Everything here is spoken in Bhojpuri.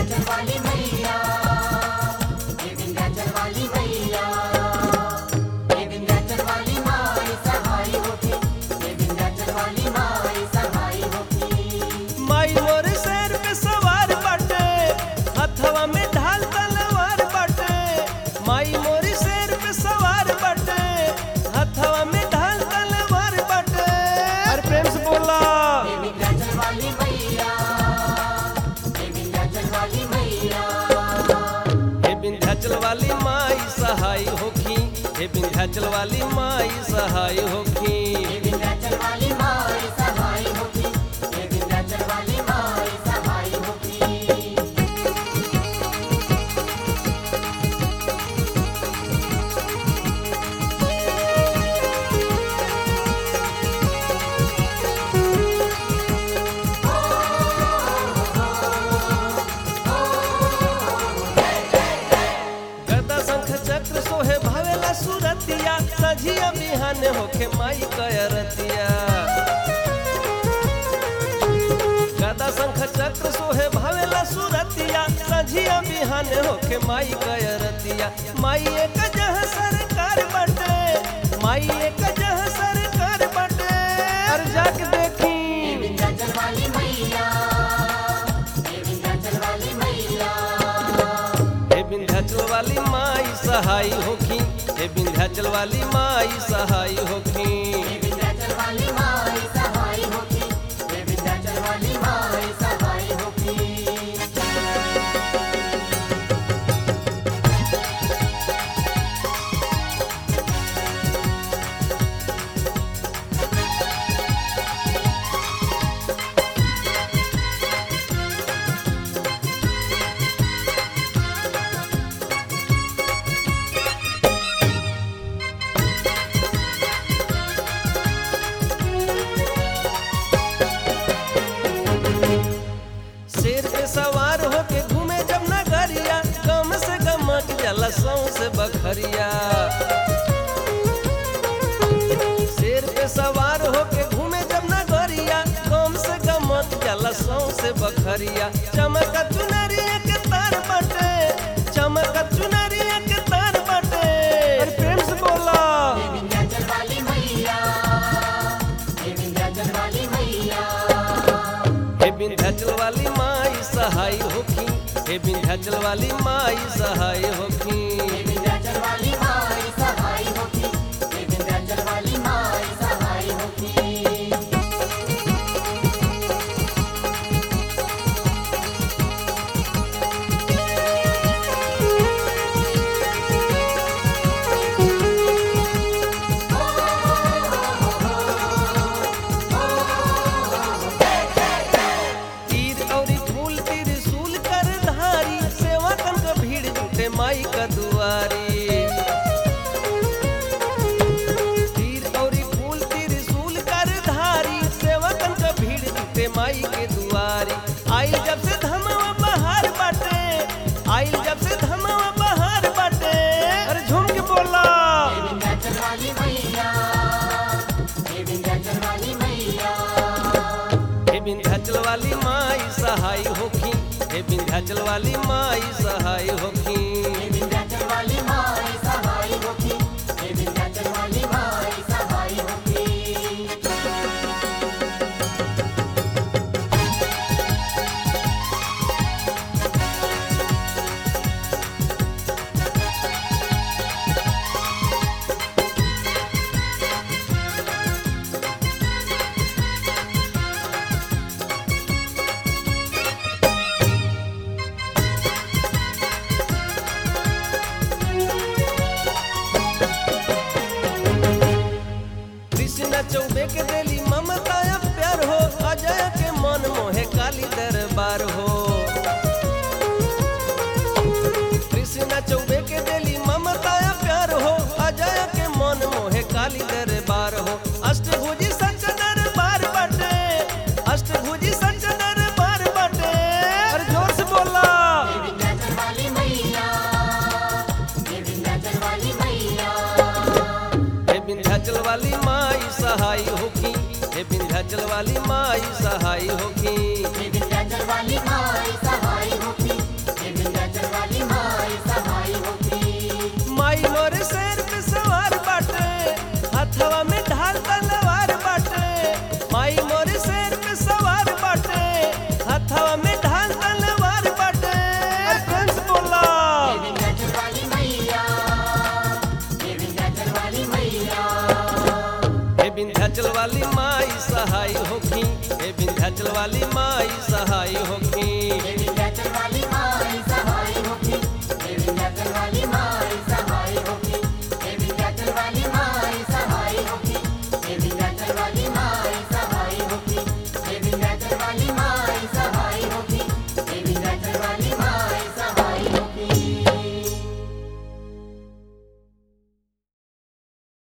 विंध्याचल वाली मैया हे विंध्याचल वाली मैया हे विंध्याचल वाली माई सहाय होके हे विंध्याचल वाली माई सहाय होके माई मोर शेर पे सवार बाटे हथवा में ढाल तलवार बाटे माई मोर शेर पे सवार बाटे हथवा में ढाल तलवार बाटे अरे प्रेम से बोला हे विंध्याचल वाली मैया हे विंध्याचल वाली मैया हे विंध्याचल वाली माई सहाय होखी हे विंध्याचल वाली माई सहाय होखी हे विंध्याचल वाली माई सहाय होके हे विंध्याचल वाली माई सहाय होके गदा शंख चक्र सोहे भावेला सुरतिया सझिया बिहान होखे माई कयरतिया गदा शंख चक्र सोहे भावेला सुरतिया सझिया बिहान होखे माई कयरतिया माई एक जह सरकार बटे माई एक जह सरकार बटे अर जाके देखी विंध्याचल वाली मैया हे विंध्याचल वाली मैया हे विंध्याचल वाली माई सहाय होखी हे विंध्याचल वाली माई सहाय होखी हे विंध्याचल वाली माई सहाय होके हे विंध्याचल वाली माई सहाय होके शेर पे सवार होके घूमे जब नगरिया गम से गमक जला सौ से बखरिया शेर पे सवार होके घूमे जब नगरिया गम से गमक जला सौ से बखरिया चमक चुनरिया के तार बटे चमक चुनरिया के तार बटे अरे प्रेम से बोला विंध्याचल वाली मैया हे विंध्याचल वाली मैया हे विंध्याचल वाली माई सहाय होखी हे विंध्याचल वाली माई सहाय होखी हे विंध्याचल वाली माई सहाय होके हे विंध्याचल वाली माई सहाय होके तीर औरी फूल त्रिशूल कर धारी सेवा कन का भीड़ जुटे माई का दुआरी तीर औरी फूल त्रिशूल कर धारी सेवा कन का भीड़ जुटे माई के दुआरी आइल जब से धमवा बहार बाटे आइल जब से धमवा बहार बाटे अरे झूम के बोला हे विंध्याचल वाली मैया हे विंध्याचल वाली मैया हे विंध्याचल वाली माई सहाय होखी हे विंध्याचल वाली माई सहाय होखी हे विंध्याचल वाली माई सहाय होके हे विंध्याचल वाली माई सहाय होके कृष्ण चौबे के देली ममता या प्यार हो अजय के मन मोहे काली दरबार हो कृष्ण चौबे के देली ममता या प्यार हो अजय के मन मोहे काली दरबार हो अष्टभुजी सच दरबार बटे अष्टभुजी सच दरबार बटे अरे जोर से बोला हे विंध्याचल वाली मैया हे विंध्याचल वाली मैया हे विंध्याचल वाली माई सहाय होखी हे विंध्याचल वाली माई सहाय होखी हे विंध्याचल वाली माई सहाय होके विंध्याचल वाली माई सहाय होखी हे विंध्याचल वाली माई सहाय होखी हे विंध्याचल वाली माई